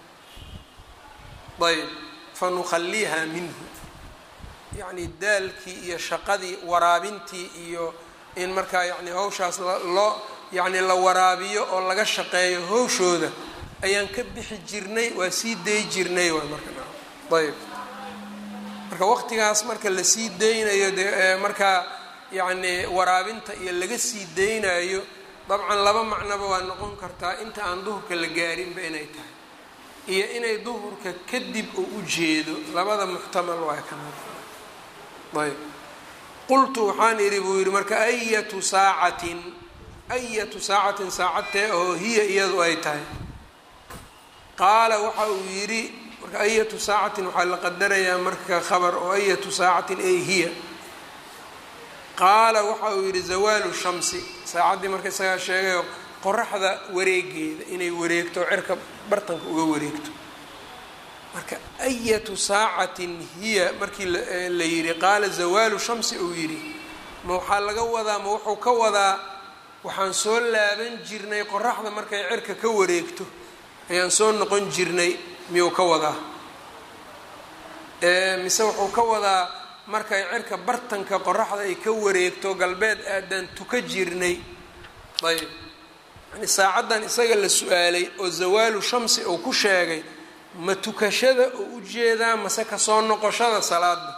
ayb fa nukhaliiha minhu yacni daalkii iyo shaqadii waraabintii iyo in markaa yani hawshaas loo yacni la waraabiyo oo laga shaqeeyo hawshooda ayaan ka bixi jirnay waa sii day jirnay waay marka ayb marka waqtigaas marka lasii daynayo de markaa yacni waraabinta iyo laga sii daynayo dabcan laba macnoba waa noqon kartaa inta aan duhurka la gaarinba inay tahay iyo inay duhurka kadib oo u jeedo labada muxtamal waa kana ayb qultu waxaan idhi buu yidhi marka ayatu saacatin ayatu saacatin saacadtee oo hiya iyadu ay tahay qaala waxa uu yidhi marka ayatu saacatin waxaa la qadarayaa marka khabar oo ayatu saacatin ay hiya qaala waxa uu yidhi zawaalu shamsi saacaddii marka isagaa sheegayo qoraxda wareegeeda inay wareegto cirka bartanka uga wareegto marka ayatu saacatin hiya markii la yidhi qaala zawaalu shamsi uu yidhi ma waxaa laga wadaa ma wuxuu ka wadaa waxaan soo laaban jirnay qoraxda markay cirka ka wareegto ayaan soo noqon jirnay miyuu ka wadaa mise wuxuu ka wadaa markay cirka bartanka qoraxda ay ka wareegto galbeed aadaan tuka jirnay ayb yani saacaddan isaga la su-aalay oo zawaalu shamsi uu ku sheegay ma tukashada oo u jeedaa mase kasoo noqoshada salaada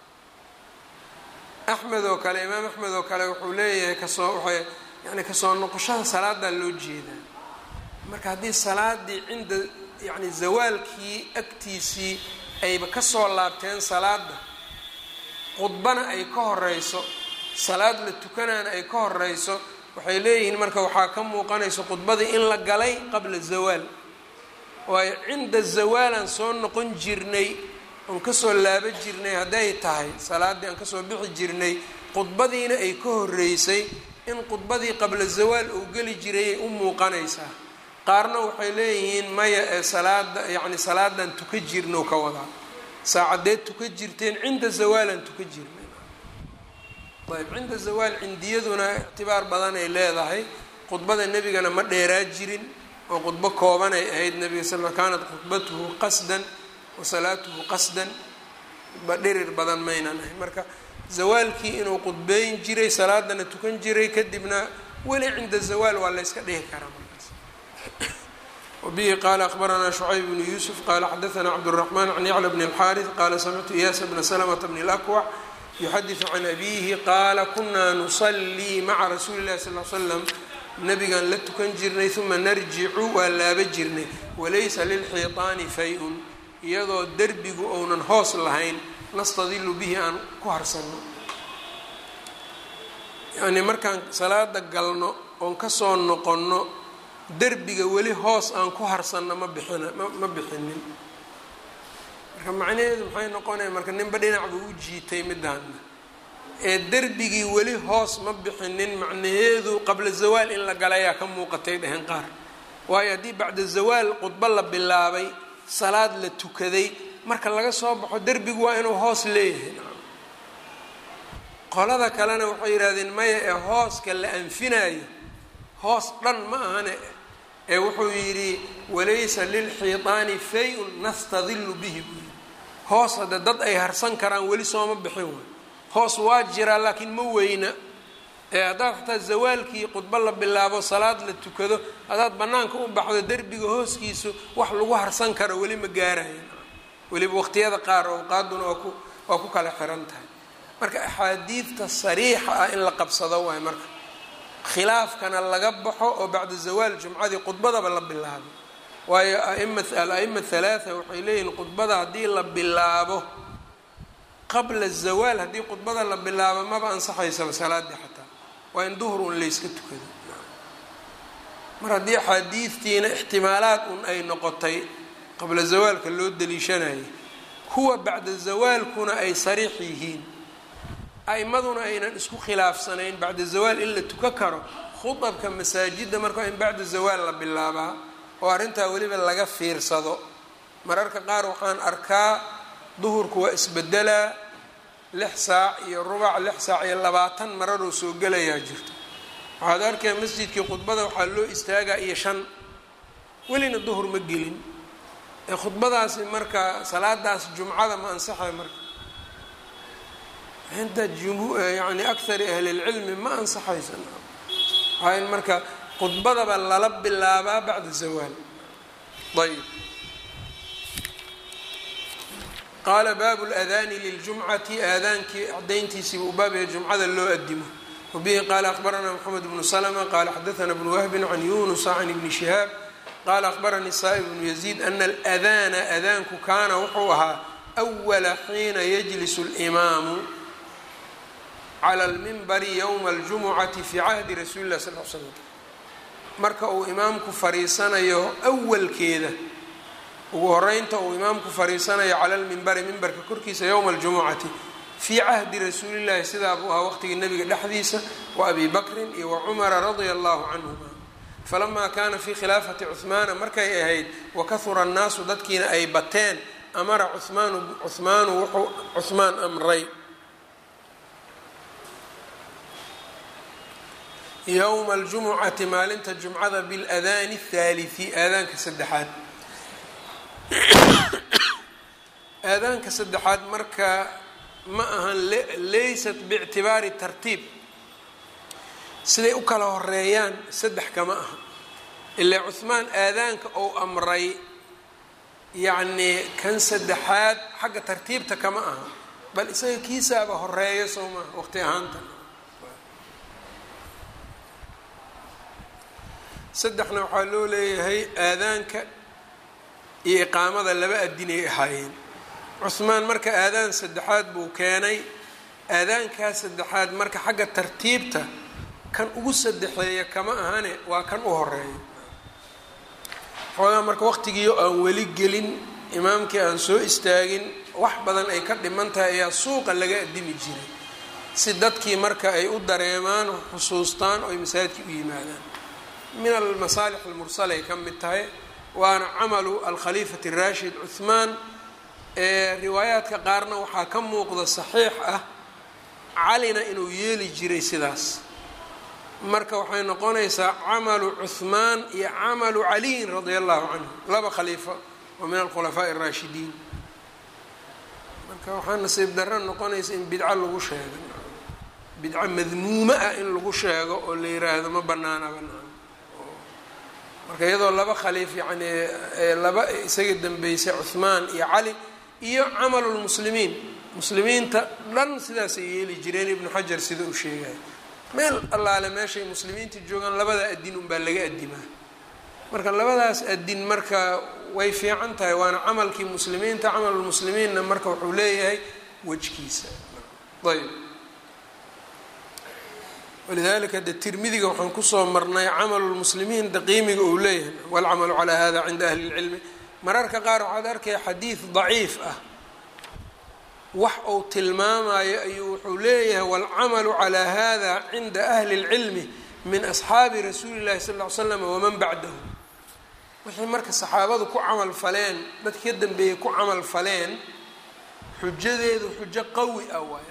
axmed oo kale imaam axmed oo kale wuxuu leeyahay kasoo waxay yani kasoo noqoshada salaadaa loo jeedaa marka haddii salaadii cinda yani zawaalkii agtiisii ayba kasoo laabteen salaada khudbana ay ka horeyso salaad la tukanaana ay ka horeyso waxay leeyihiin marka waxaa ka muuqanayso khudbadii in la galay qabla zawaal waayo cinda zawaalaan soo noqon jirnay oon kasoo laaba jirnay hadday tahay salaaddii aan kasoo bixi jirnay khudbadiina ay ka horeysay in khudbadii qabla zawaal uu geli jirayay u muuqanaysaa qaarna waxay leeyihiin maya ee salaada yacni salaadan tuka jirno ka wadaa saacadeed tuka jirteen cinda zawaalan tuka jirnay ayb cinda zawaal cindiyaduna ictibaar badan ay leedahay khudbada nebigana ma dheeraa jirin oo khudbo kooban ay ahayd nebiga sal l kaanat khudbatuhu qasdan wa salaatuhu qasdan ba dhirir badan maynan ahayn marka zawaalkii inuu khudbeyn jiray salaadana tukan jiray kadibna weli cinda zawaal waa la yska dhihi karaa markaas wabihi qaala akhbaranaa shucayb bnu yuusuf qaala xadaanaa cabdالraxmaan can yacla bn اlxaariث qaala samictu iyaasa bna slmta bn اlakwac yuxadiثu can abihi qaala kunaa nusalii maca rasuuli اlahi sal l slam nabigaan la tukan jirnay uma narjicu waa laaba jirnay walaysa lilxiiطaani fay-un iyadoo derbigu ounan hoos lahayn nastadilu bihi aan ku harsanno yacnii markaan salaada galno oon kasoo noqonno derbiga weli hoos aan ku harsanno ma bixina ma ma bixinin marka macnaheedu maxay noqonaya marka ninba dhinac buu u jiitay midaana ee derbigii weli hoos ma bixinin macnaheedu qabla zawaal in la galayaa ka muuqatay dheheen qaar waayo haddii bacda zawaal khudbo la bilaabay salaad la tukaday marka laga soo baxo derbigu waa inuu hoos leeyahay qolada kalena waxay yidhahdeen maya ee hooska la anfinaayo hoos dhan ma ahane ee wuxuu yidhi walaysa lilxiiطaani fay-un nastadilu bihi buu yidhi hoos hadde dad ay harsan karaan weli sooma bixin way hoos waa jiraa laakiin ma weyna ee haddaad xataa zawaalkii khudbo la bilaabo salaad la tukado haddaad bannaanka u baxdo derbiga hooskiisu wax lagu harsan karo weli ma gaarayo weliba waqtiyada qaar awqaaduna waa ku waa ku kala xiran tahay marka axaadiidta sariixa ah in la qabsado waay marka khilaafkana laga baxo oo bacda zawaal jumcadii khudbadaba la bilaabo waayo aima al-aima halaatha waxay leeyihiin khudbada haddii la bilaabo qabla zawaal haddii khudbada la bilaabo maba ansaxaysaba salaadii xataa waa in duhur un layska tukado mar haddii axaadiidtiina ixtimaalaad un ay noqotay qabla zawaalka loo daliishanayay kuwa bacda zawaalkuna ay sariix yihiin a'imaduna aynan isku khilaafsanayn bacda zawaal in la tuka karo khudabka masaajidda marka waa in bacda zawaal la bilaabaa oo arrintaa weliba laga fiirsado mararka qaar waxaan arkaa duhurku waa isbedelaa lix saac iyo rubac lix saac iyo labaatan mararoo soo gelayaa jirto waxaad arkaya masjidkii khudbada waxaa loo istaagaa iyo shan welina duhur ma gelin ee khudbadaasi marka salaadaas jumcada ma ansaxay marka cinda yani akari ahli lcilmi ma ansaxaysa waxaa in marka khudbadaba lala bilaabaa bacda zawaal ayb qaala baabu اladaani liljumcati aadaankii cadayntiisiiba u baabaya jumcada loo adimo wabihi qaala akhbaranaa mxamed bnu slma qaala xadaana bnu wahbin can yunusa can ibni shihaab qaala akhbaranii saa'ib bnu yaziid ana aladana adaanku kaana wuxuu ahaa أwala xiina yajlisu اlimaamu clى اlmimbari ywma اljumucati fi cahdi rasuuli lah sal l slam marka uu imaamku fariisanayo awalkeeda ugu horeynta uu imaamku fariisanayo cala lmimbari mimbarka korkiisa yowma aljumucati fii cahdi rasuulillahi sidaa buu ahaa waqtigii nabiga dhexdiisa wa abi bakrin iyo wa cumara radia allahu canhuma falamaa kaana fii khilaafati cuhmaana markay ahayd wakahura annaasu dadkiina ay bateen amara cumaanu cuhmaanu wuxuu cuhmaan amray yowma aljumucati maalinta jumcada biladaani athaalithi aadaanka saddexaad aadaanka saddexaad marka ma ahan laysat biictibaari tartiib siday u kala horeeyaan saddex kama aha ilaa cuhmaan aadaanka ou amray yacnii kan saddexaad xagga tartiibta kama aha bal isaga kiisaaba horeeyo soo maha waqti ahaanta saddexna waxaa loo leeyahay aadaanka iyo iqaamada laba adinay ahaayeen cuhmaan marka aadaan saddexaad buu keenay aadaankaa saddexaad marka xagga tartiibta kan ugu saddexeeya kama ahane waa kan u horeeya xoogaa marka waqtigiio aan weli gelin imaamkii aan soo istaagin wax badan ay ka dhiman tahay ayaa suuqa laga addimi jiray si dadkii marka ay u dareemaan xusuustaan oo ay masaajidkii u yimaadaan min almasaalix almursala ay ka mid tahay waana camalu alkhaliifati rashid cuhmaan ee riwaayaadka qaarna waxaa ka muuqda saxiix ah calina inuu yeeli jiray sidaas marka waxay noqonaysaa camalu cuhmaan iyo camalu caliyin radia allahu canhu laba khaliifo oo min alkhulafaaءi اraashidiin marka waxaa nasiib darro noqonaysa in bidco lagu sheego bidco madmuumo ah in lagu sheego oo la yiraahdo ma banaana banaan marka iyadoo laba khaliif yani laba isaga dambeysay cuhmaan iyo cali iyo camalu lmuslimiin muslimiinta dhan sidaasay yeeli jireen ibnu xajar sida uu sheegaya meel allaale meeshay muslimiinta joogaan labada adin unbaa laga adimaa marka labadaas adin marka way fiican tahay waana camalkii muslimiinta camalulmuslimiinna marka wuxuu leeyahay wejkiisa ayb walidalika de tirmidiga waxaan kusoo marnay camalulmuslimiin de qiimiga uu leeyahay walcamalu calaa hada cinda ahli اlcilmi mararka qaar waxaad arkaya xadiid daciif ah wax uu tilmaamayo ayuu wuxuu leeyahay waalcamalu calaa hada cinda ahli اlcilmi min asxaabi rasuuli llahi sal ly slam waman bacdahu wixii marka saxaabadu ku camal faleen dadki ka dambeeyey ku camal faleen xujadeedu xujo qawi ah waay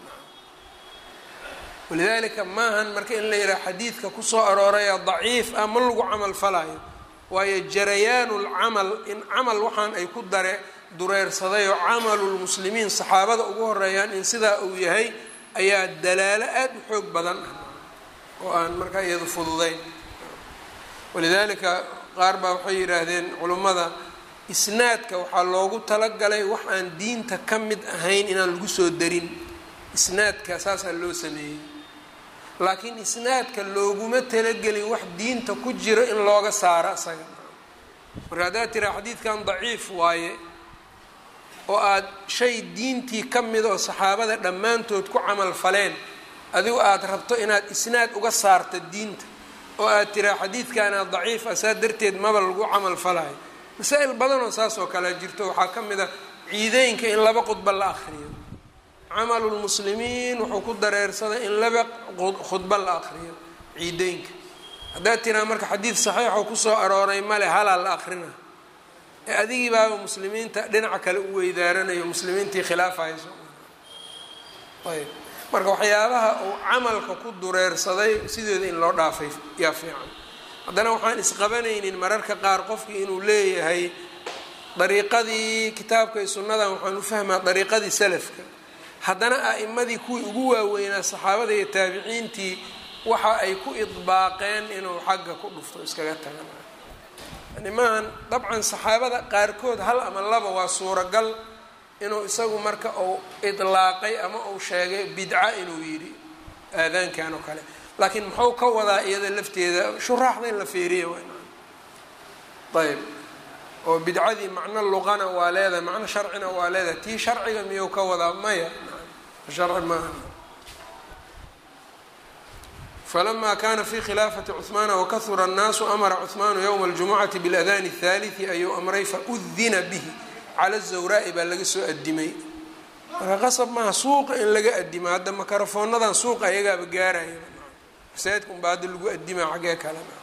walidalika maahan marka in la yidhaha xadiidka kusoo arooraya daciif ah ma lagu camal falaayo waayo jarayaanu lcamal in camal waxaan ay ku dare dureersaday oo camalulmuslimiin saxaabada ugu horeeyaan in sidaa uu yahay ayaa dalaalo aada u xoog badan ah oo aan markaa iyadu fududeyn walidaalika qaar baa waxay yidhaahdeen culummada isnaadka waxaa loogu talagalay wax aan diinta ka mid ahayn inaan lagu soo darin isnaadka saasaa loo sameeyey laakiin isnaadka looguma talagelin wax diinta ku jiro in looga saaro isaga marka haddaad tiraa xadiidkan daciif waaye oo aada shay diintii ka mida oo saxaabada dhammaantood ku camal faleen adigu aada rabto inaad isnaad uga saarto diinta oo aad tiraa xadiidkaana daciif ah saa darteed maba lagu camal falayo masaa-il badanoo saas oo kale jirto waxaa ka mid a ciideynka in laba khudba la akriyo camalulmuslimiin wuxuu ku dareersaday in laba khudba la akriyo ciideynka haddaad tiraa marka xadiid saxiixoo kusoo arooray male halaa la akrina ee adigii baaba muslimiinta dhinaca kale u weydaaranayo muslimiintii khilaafayso ayb marka waxyaabaha uu camalka ku dureersaday sideeda in loo dhaafay yaa fiican haddana waxaan isqabanaynin mararka qaar qofkii inuu leeyahay dariiqadii kitaabka iyo sunnadan waxaan u fahmaa dariiqadii salafka haddana a'imadii kuwii ugu waaweynaa saxaabada iyo taabiciintii waxa ay ku idbaaqeen inuu xagga ku dhufto iskaga tagan yani maahan dabcan saxaabada qaarkood hal ama laba waa suuragal inuu isagu marka uu idlaaqay ama uu sheegay bidca inuu yidhi aadaankan oo kale laakiin muxuu ka wadaa iyada lafteeda shuraaxda in la feeriya ayb oo bidcadii macno luqana waa leedahay macno sharcina waa leedahay tii sharciga miyuu ka wadaa maya sharci maaha falama kana fi khilaafati cuثmaana wakahura الnaasu amara cuثmaanu ywma اljumucati biاladani الثaliثi ayuu amray faudina bihi cala الzawraa'i baa laga soo adimay marka qasab maaha suuqa in laga adimo hadda makarafonadan suuqa ayagaaba gaaraya masaajidka unbaa hadda lagu adimaa xaggee kalena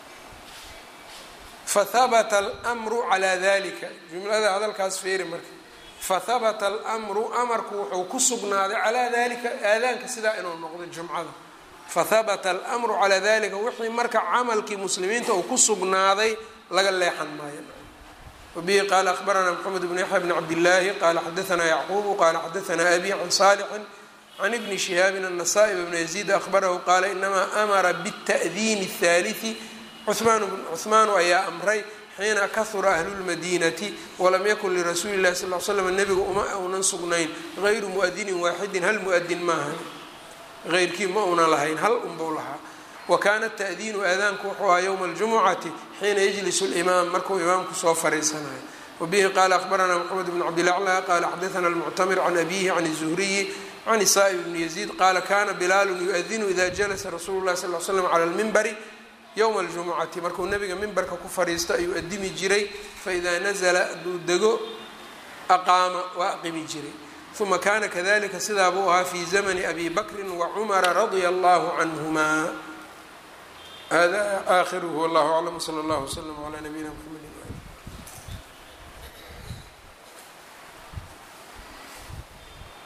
fahabata almru calaa dalika jumlada hadalkaas feeri marka fahabata almru amarku wuxuu ku sugnaaday calaa dalika aadaanka sidaa inuu noqdo jumcada fahabata almru calaa dalika wixii marka camalkii muslimiinta uu ku sugnaaday laga leexan maayo wabihi qaala akhbaranaa mxamed bn yaxya bn cabdillaahi qaala xadaanaa yacquubu qaala xadaanaa abi can saalixin can ibni shihaabin anasaa'i bna yaziid ahbarahu qaala inamaa amara bاta'diini الثaaliثi cuhmaanu ayaa amray xiina kahura ahlulmadiinati walam yakun lirasuuli اllahi sal l slam nebiga uma uunan sugnayn gayru muadinin waaxidin hal muadin maaha eyrkii ma uunan lahayn hal unbuu lahaa wa kaana ta'diinu aadaanku wuxuu ahaa ywma اljumucati xiina yajlisu اlimaam markuu imaamku soo fariisanayo wabihi qaala ahbaranaa mxamed bn cabdilacla qaala xadaana almuctamir can abihi can الzuhriyi can isaa bni yaziid qaala kana bilaalu yu-adinu ida jalasa rasuulu lahi sal l slam cala lmimbari yowma aljumucati markuu nabiga mimbarka ku fadhiisto ayuu adimi jiray faidaa nazla hadduu dego aqaama waa aqimi jiray uma kana kadalika sidaa buu ahaa fi zamni abi bakri wacumara radia allahu canhuma hada aakhiruhu wallahu aclam wsala allahu wslm cla nabiyina mxamed